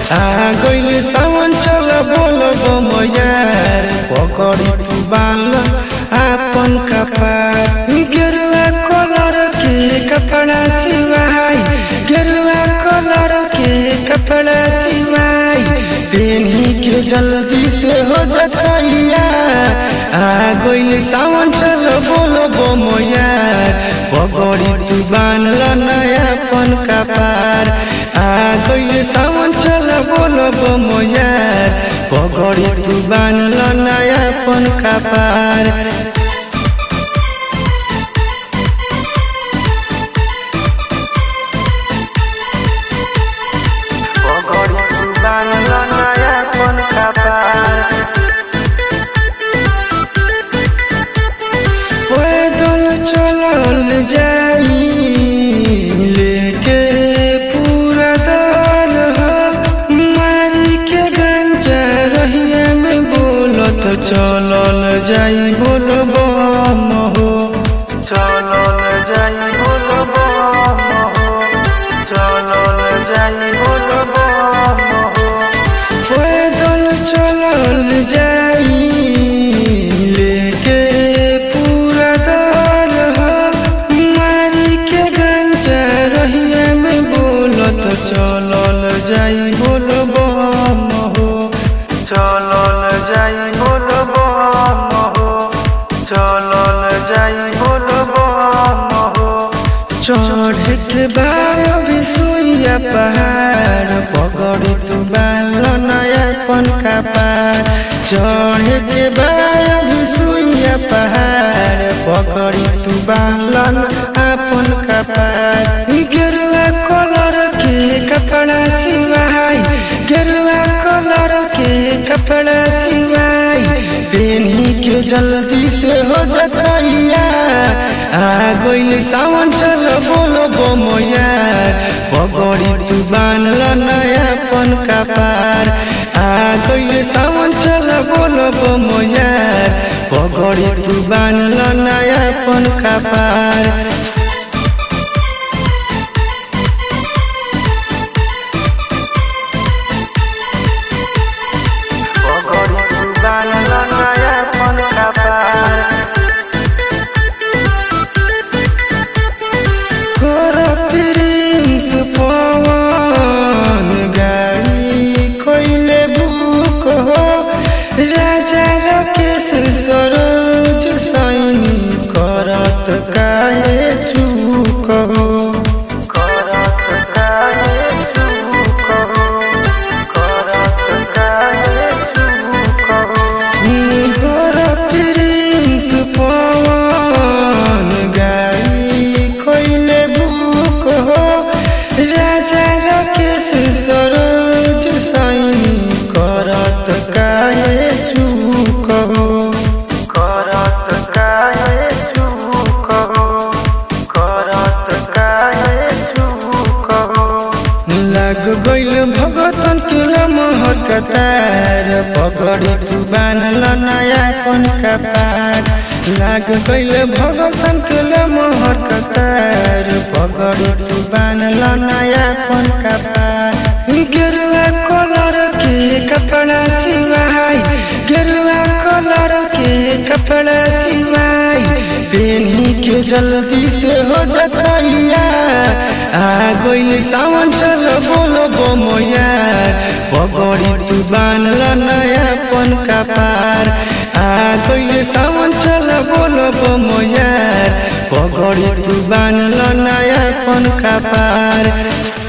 आ गइल सावन चल बोलब मजार पकड़ी तू बाल आपन कपार गेरुआ कलर के कपड़ा सिवाई गेरुआ कलर के कपड़ा सिवाई पेनी के जल्दी से हो जतैया आ गइल सावन चल बोलब मजार पकड़ी तू बांधल नयापन कपार आ गइल सावन चल बोलब मजार पकड़ी तू बांधल नयापन कपार पकड़ी तू बांधल नयापन कपार पैदल चलल जाई लेके पूरा दल हो मारी के गंजा रहिया में बोलत चलल जाई बोल बम हो चलल जाई बोल बम हो चलल जाई बोल बम हो पैदल चलल जाई लेके पूरा दल हो मारी के गंजा रहिया में बोलत चलल जाई बोल बम हो चलल जाई बोल बम हो चलल जाई बोल बम हो चढ़ के बाद सुइया पहाड़ पकड़ तू बाल नयापन कपार चढ़ के बाद सुइया पहाड़ पकड़ी तू बाल अपन कपार गेरुआ कलर के कपड़ा सिवाई गेरुआ कलर के कपड़ा सिवाई पेनी के जल्दी से हो जतैया आ गइल सावन चल बोलो बोमयार पगड़ी तू बांधल नयापन कपार आ गइल सावन चल बोलो बोमयार पगड़ी तू बांधल नयापन कपार पगड़ी तू बांधल नयापन कपार कर प्रिंस पवन गाड़ी कोइले बुक हो राजा राकेश सरोज सैनी करत काहे चूक हो करत काहे चूक हो करत काहे चूक हो कर प्रिंस पवन गाड़ी कोइले बुक हो राजा राकेश सरोज सैनी करत काहे चूक हो करत काहे चूक हो करत काहे चूक हो लग गइल भगतन के लमहर कतार पगड़ी तू बांधल नयापन कपार लग गइल भगतन के लमहर कतार पगड़ी तू बांधल नयापन कपार गेरुआ कलर के कपड़ा सिवाई गेरुआ कलर के कपड़ा सिवाई पेनी के जल्दी से हो जतैया आ गइल सावन चल बोलो बोमयार पगड़ी तू बांधल नयापन कपार आ गइल सावन चल बोलो बोमयार पगड़ी तू बांधल नयापन कपार